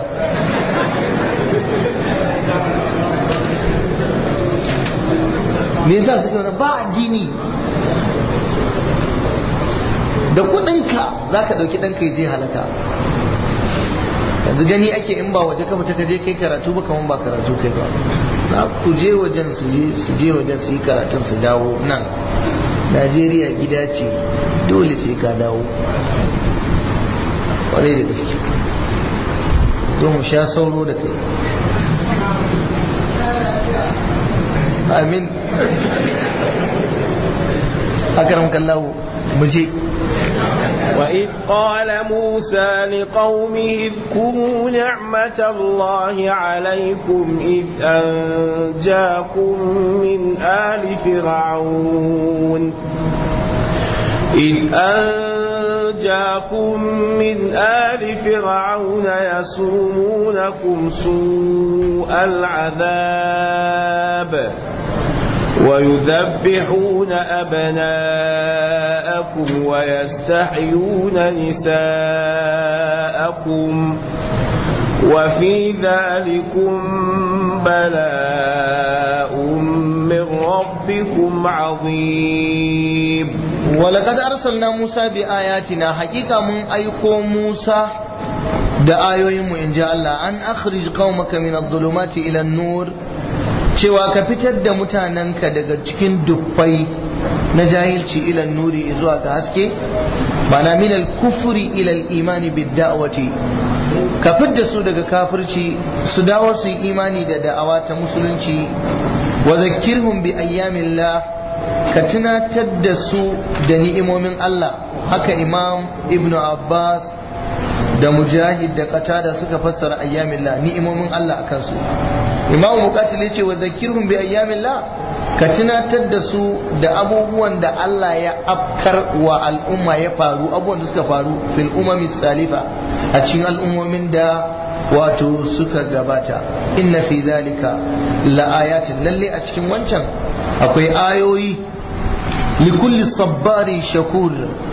me yasa suke wani ba addini da kudinka za ka ɗauki ɗanka ya je halaka yanzu gani ake in ba waje ka fita ka je kai karatu ba kaman ba karatu kai ba na ku je wajen su je wajen su yi karatun su dawo nan najeriya gida ce dole sai ka dawo kwarai da gaske zo mu sha sauro da kai amin akaram kallahu mu je وإذ قال موسى لقومه اذكروا نعمة الله عليكم إذ أنجاكم من آل فرعون إذ أنجاكم جاكم من آل فرعون يسومونكم سوء العذاب ويذبحون أبناءكم ويستحيون نساءكم وفي ذلكم بلاء من ربكم عظيم ولقد أرسلنا موسى بآياتنا حقيقة من أيكم موسى da ayoyinmu in ji Allah an akhrij qaumaka min adh-dhulumati ila an-nur cewa ka fitar da mutanenka daga cikin dubbai na jahilci ila nuri zuwa ga haske bana min al-kufri ila al-imani bid-da'wati ka fidda su daga kafirci su dawo su yi imani da da'awa ta musulunci wa zakkirhum bi ayyamillah ka tunatar da su da ni'imomin Allah haka imam ibnu abbas da mujahid da qatada suka fassara ayyamillah ni'imomin Allah akan su imamu muqatil yace wa zakirhum bi ayyamillah ka tunatar da su da abubuwan da Allah ya afkar wa al'umma ya faru abubuwan da suka faru fil umami salifa a cikin al'ummomin da wato suka gabata inna fi zalika la ayatin lalle a cikin wancan akwai ayoyi likulli sabbari shakur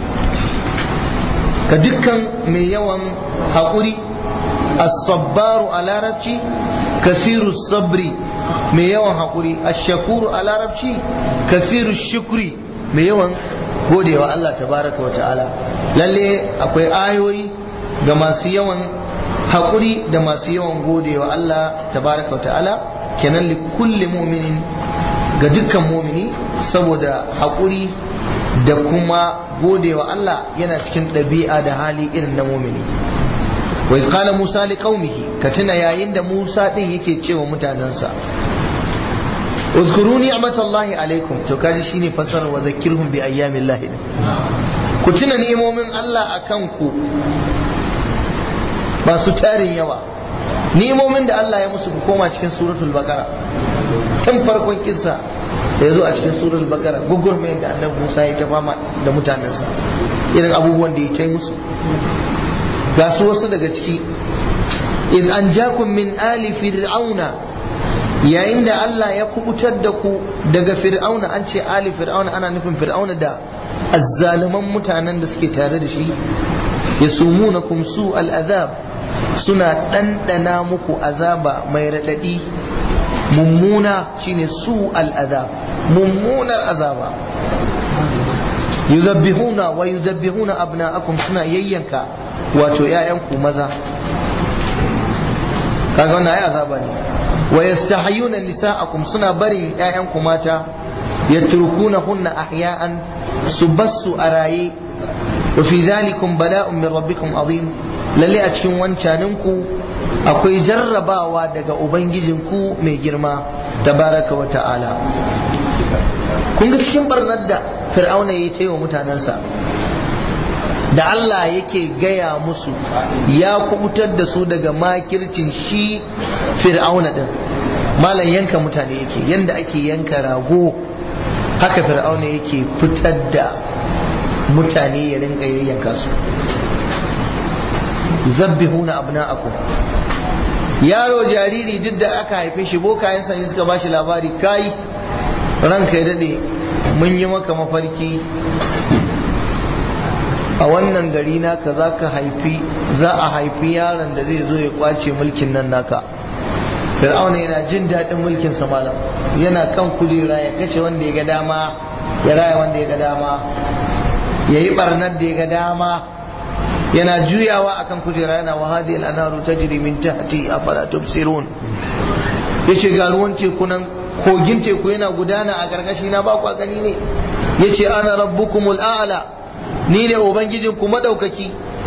ka dukkan mai yawan haƙuri as-sabbaru a larabci kasiru sabri mai yawan haƙuri ash-shakuru a larabci kasiru shukri mai yawan godewa Allah tabaraka wa ta'ala lalle akwai ayoyi ga masu yawan haƙuri da masu yawan godewa Allah tabaraka wa ta'ala kenan li kulli mu'minin ga dukkan mumini saboda haƙuri da kuma godewa Allah yana cikin ɗabi'a da hali irin na mumini wa iz qala musa li qaumihi ka tuna yayin da musa din yake cewa mutanansa uzkuru ni'matallahi alaikum to kaji shine fasarar wa zakirhum bi ayyamillahi ku tuna ni'imomin Allah akan ku masu tarin yawa ni'imomin da Allah ya musu ku koma cikin suratul baqara tun farkon kissa da ya zo a cikin suratul baqara gugurmayar da annabi Musa ya ta fama da mutanensa irin abubuwan da ya kai musu ga su wasu daga ciki in an jakum min ali fir'auna yayin da Allah ya kubutar da ku daga fir'auna an ce ali fir'auna ana nufin fir'auna da azzaluman mutanen da suke tare da shi yasumunakum su al'azab suna ɗanɗana muku azaba mai raɗaɗi mummuna shine su al'azab mummunar azaba yuzabbihuna wa yuzabbihuna abna'akum suna yayyanka wato ‘ya'yanku maza kaga wannan ai azaba ne wa yastahyuna nisa'akum suna barin ‘ya'yanku mata yatrukuna hunna ahya'an su bassu a raye wa fi dhalikum bala'un min rabbikum azim lalle a cikin wancaninku akwai jarrabawa daga ubangijinku mai girma tabaraka wa ta'ala kun ga cikin barnar da fir'auna ya yi wa mutanensa da Allah yake gaya musu ya kubutar da su daga makircin shi fir'auna din malam yanka mutane yake yanda ake yanka rago haka fir'auna yake fitar da mutane ya rinka yayyanka su zabbihuna abna'akum yaro jariri duk da aka haife shi bokayen sani suka bashi labari kai ranka ya dade mun yi maka mafarki a wannan gari naka za ka haifi za a haifi yaron da zai zo ya kwace mulkin nan naka fir'auna yana jin daɗin mulkin sa malam yana kan kujera ya kashe wanda ya ga dama ya raya wanda ya ga dama ya yi barnar da ya ga dama yana juyawa akan kujera yana wa hadi al'anaru tajri min tahti afala tubsirun yace ga ruwan teku nan kogin teku yana gudana a gargashi na ba ku gani ne yace ana rabbukumul a'la ni ne ubangijin ku madaukaki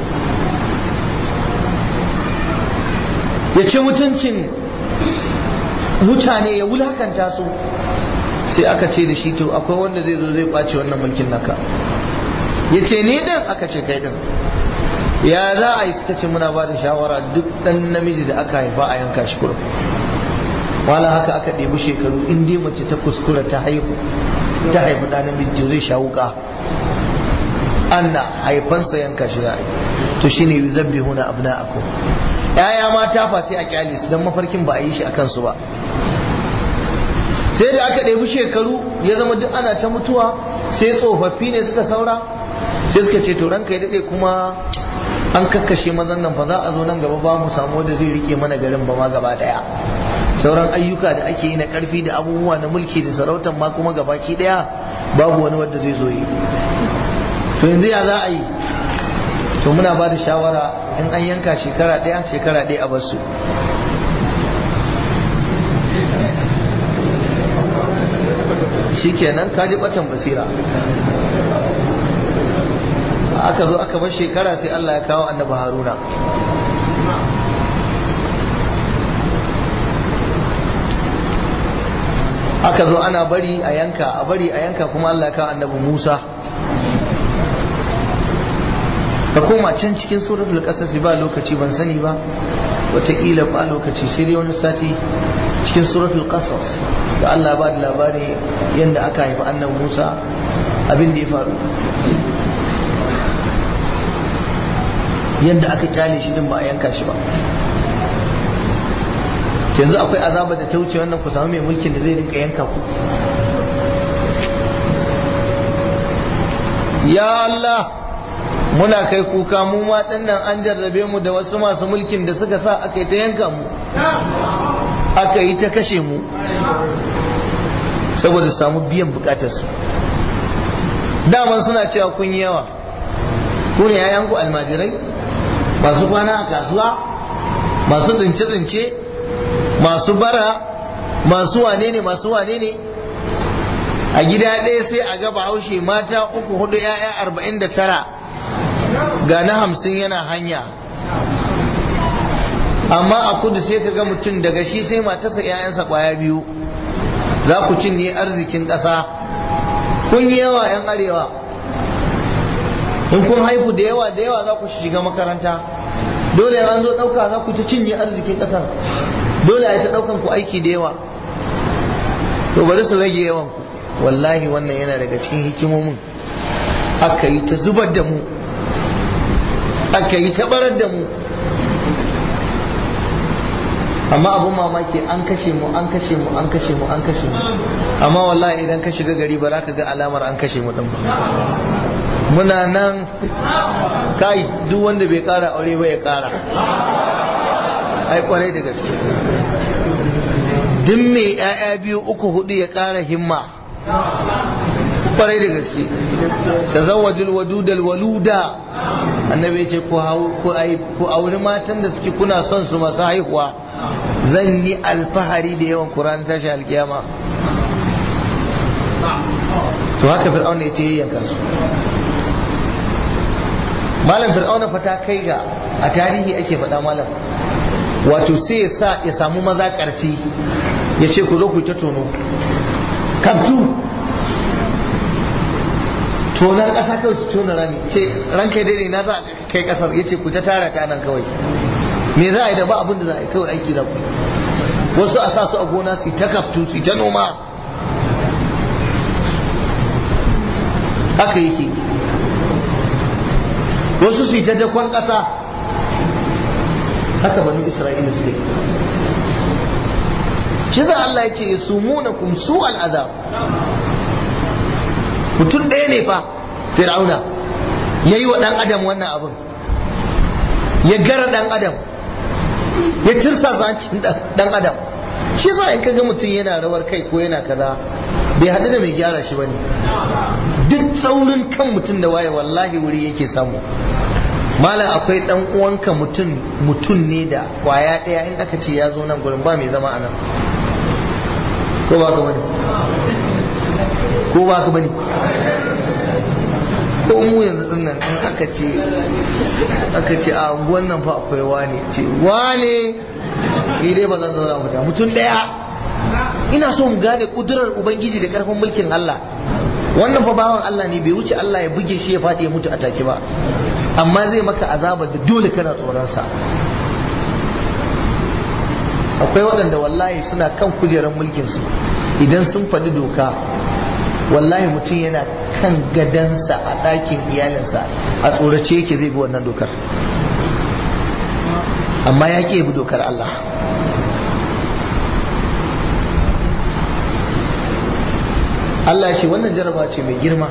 ya ce mutuncin mutane ya wulakanta su sai aka ce da shi to akwai wanda zai zo zai kwace wannan mulkin naka ya ce ni din aka ce kai din ya za a yi suka ce muna ba da shawara duk dan namiji da aka haifa a yanka shi kurum wala haka aka ɗebi shekaru in dai mace ta kuskura ta haihu ta haifi ɗan namiji zai sha wuka anna haifansa yanka shi za a yi to shine yuzabbihuna abna'akum yaya mata fa sai a kyale su dan mafarkin ba a yi shi a kansu ba sai da aka ɗebi shekaru ya zama duk ana ta mutuwa sai tsofaffi ne suka saura sai suka ce to ranka ya daɗe kuma an kakkashe mazan nan fa za a zo nan gaba ba mu samu wanda zai rike mana garin ba ma gaba ɗaya sauran ayyuka da ake yi na ƙarfi da abubuwa na mulki da sarautar ma kuma gabaki ɗaya babu wani wanda zai zo yi to yanzu ya za a yi to muna ba da shawara in an yanka shekara ɗaya shekara ɗaya a basu shikenan ka ji batan basira aka zo aka bar shekara sai Allah ya kawo annabi Haruna aka zo ana bari a yanka a bari a yanka kuma Allah ya kawo annabi Musa ka koma can cikin suratul qasas ba lokaci ban sani ba wataƙila ba lokaci sai dai wani sati cikin suratul qasas da Allah ba da labari yadda aka haifi annabi Musa abin da ya faru yadda aka kyale shi din ba a yanka shi ba yanzu akwai azaba da ta wuce wannan ku samu mai mulkin da zai rinka yanka ku ya Allah muna kai kuka mu ma dinnan an jarrabe mu da wasu masu mulkin da suka sa aka yi ta yanka mu aka yi ta kashe mu saboda samu biyan bukatarsu daman suna cewa kun yi yawa ku ne yayanku almajirai masu kwana a kasuwa masu tsince-tsince masu bara masu wane ne masu wane ne a gida ɗaya sai a gaba haushe mata uku hudu ya'ya arba'in da tara ga na hamsin yana hanya amma a kudu sai ka ga mutum daga shi sai matarsa 'ya'yansa kwaya biyu za ku cinye arzikin ƙasa kun yi yawa 'yan arewa in kun haifu da yawa da yawa za ku shiga makaranta dole an zo ɗauka za ku ta cinye arzikin ƙasar dole a ta ɗaukan ku aiki da yawa to bari su rage yawan ku wallahi wannan yana daga cikin hikimomin aka yi ta zubar da mu aka yi ta barar da mu amma abin mamaki an kashe mu an kashe mu an kashe mu an kashe mu amma wallahi idan ka shiga gari ba za ka ga alamar an kashe mu din ba muna nan kai duk wanda bai kara aure ba ya kara ai kwarai da gaske duk mai ya'ya biyu uku hudu ya kara himma kwarai da gaske tazawwajul wadudal waluda annabi ya ce ku auri matan da suke kuna son su masu haihuwa zan yi alfahari da yawan Qur'an tashi alkiyama to haka fir'auna ya ce yayyanka su malam fir'auna fa ta kai ga a tarihi ake faɗa malam wato sai ya sa ya samu maza ƙarti ya ce ku zo ku ta tono kaftu tonar ƙasa kawai su tona rami ce ranka daidai na za kai ƙasar ya ce ku ta tara ta nan kawai me za a yi da ba abin da za a yi kawai aiki za ku wasu a sa su a gona su ta kaftu su ta noma haka yake wasu su ta dakon ƙasa haka banu isra'ila suke shi za Allah ya ce ya sumuna kum su al'azab mutum ɗaya ne fa fir'auna ya yi wa ɗan adam wannan abin ya gara ɗan adam ya tirsa zancin ɗan adam shi sa in kaga mutum yana rawar kai ko yana kaza bai haɗu da mai gyara shi bane duk tsaurin kan mutum da waye wallahi wuri yake samu malam akwai ɗan uwanka mutum mutum ne da kwaya ɗaya in aka ce ya zo nan gurin ba mai zama a nan ko ba ka bane ko ba ka bane ko mu yanzu din nan in aka ce aka ce a unguwan nan fa akwai wane ce wane ni dai ba zan zauna mu da mutum daya ina so mu gane kudurar ubangiji da karfin mulkin Allah wannan fa bawan Allah ne bai wuce Allah ya buge shi ya faɗi ya mutu a take ba amma zai maka azaba da dole kana tsoron sa akwai waɗanda wallahi suna kan kujerar mulkin su idan sun faɗi doka wallahi mutum yana kan gadansa a ɗakin iyalinsa a tsorace yake zai bi wannan dokar amma ya ke bi dokar Allah Allah shi wannan jaraba ce mai girma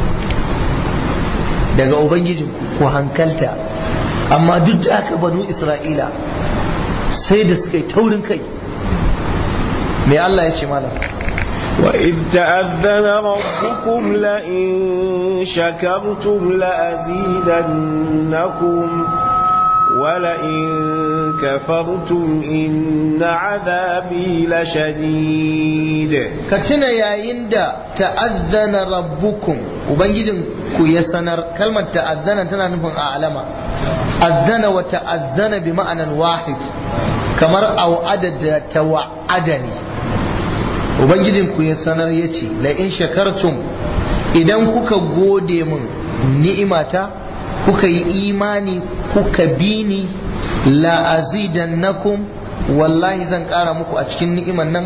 daga Ubangijinku ku hankalta amma duk da aka banu Isra'ila sai da suka yi taurin kai mai Allah ya ce malam وإذ تأذن ربكم لئن شكرتم لأزيدنكم ولئن كفرتم إن عذابي لشديد كتنا يا يندا تأذن ربكم وبنجدن ku ya sanar kalmar ta'azzana tana nufin a'lama azzana wa ta'azzana bi ma'anan wahid kamar au'ada da tawa'adani ubangijin ku ya sanar yace la in shakartum idan kuka gode min ni'imata kuka yi imani kuka bi ni la azidannakum wallahi zan kara muku a cikin ni'iman nan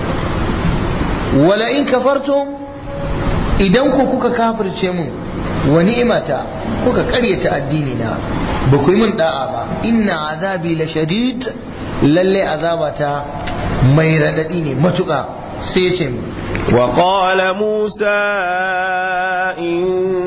wala in kafartum idan ku kuka kafirce mun wa ni'imata kuka karyata addini na ba ku yi min da'a ba inna azabi la shadid lalle azabata mai radadi ne matuƙa sai ya ce mu وقال موسى إن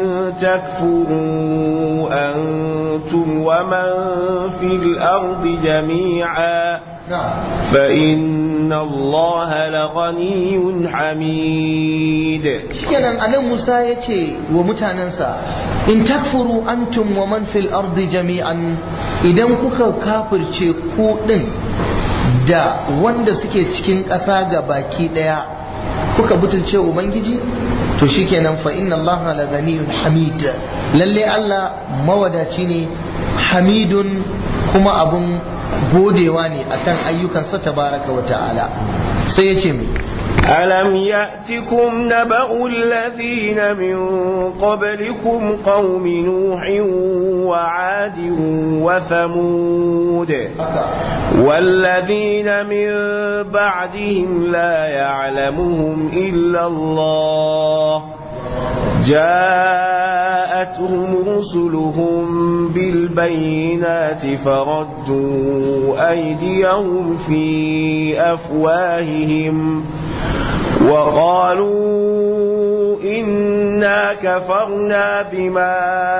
تكفروا أنتم ومن في الأرض جميعا فإن الله لغني حميد shikenan anan Musa ya ce wa mutanensa in takfuru antum wa man fil ardi jami'an idan kuka kafirce ku din da wanda suke cikin ƙasa ga baki ɗaya kuka butulce ubangiji to shikenan fa inna allaha la ganiyun hamid lalle Allah mawadaci ne hamidun kuma abun godewa ne akan ayyukansa tabaraka wa ta'ala sai ya ce mai ألم يأتكم نبأ الذين من قبلكم قوم نوح وعاد وثمود والذين من بعدهم لا يعلمهم إلا الله جاءتهم رسلهم بالبينات فردوا أيديهم في أفواههم وقالوا إنا كفرنا بما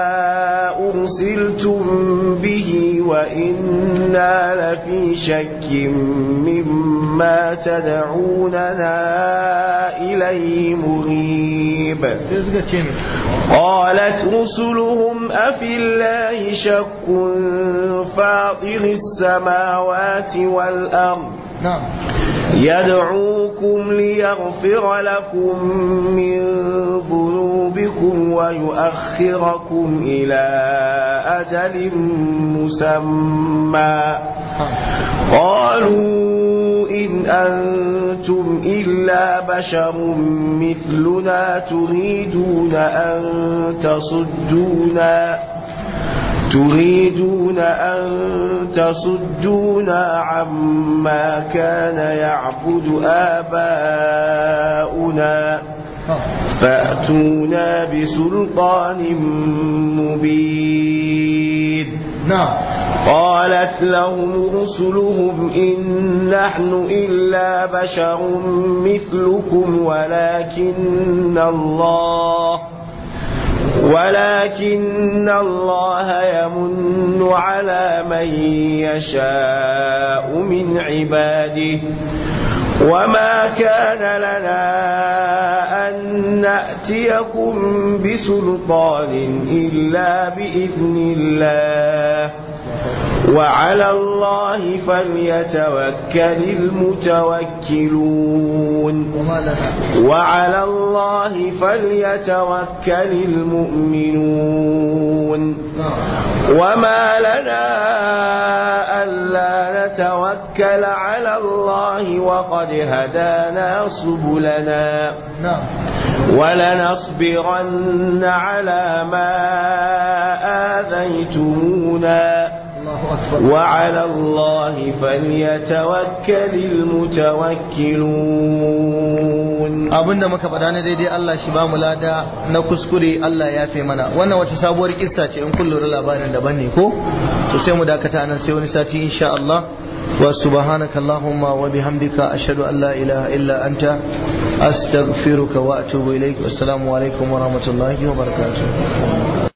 أرسلتم به وإنا لفي شك مما تدعوننا إليه مريب قالت رسلهم أفي الله شك فاطر السماوات والأرض نعم يدعوكم ليغفر لكم من ذنوبكم ويؤخركم إلى أجل مسمى قالوا إن أنتم إلا بشر مثلنا تريدون أن تصدونا تريدون أن تصدونا عما كان يعبد آباؤنا فأتونا بسلطان مبين نعم قالت لهم رسلهم إن نحن إلا بشر مثلكم ولكن الله ولكن الله يمن على من يشاء من عباده وما كان لنا أن نأتيكم بسلطان إلا بإذن الله وعلى الله فليتوكل المتوكلون وما لنا وعلى الله فليتوكل المؤمنون وما لنا ألا نتوكل على الله وقد هدانا سبلنا نعم ولنصبرن على ما آذيتمونا الله أكبر وعلى الله فليتوكل المتوكلون abinda muka faɗa na daidai Allah shi ba mu lada na kuskure Allah ya fi mana wannan wata sabuwar kissa ce in kun lura labarin daban ne ko to sai mu dakata nan sai wani sati insha Allah wa subhanaka allahumma wa bihamdika ashhadu an la ilaha illa anta astaghfiruka wa atubu ilaik wassalamu alaikum wa rahmatullahi wa barakatuh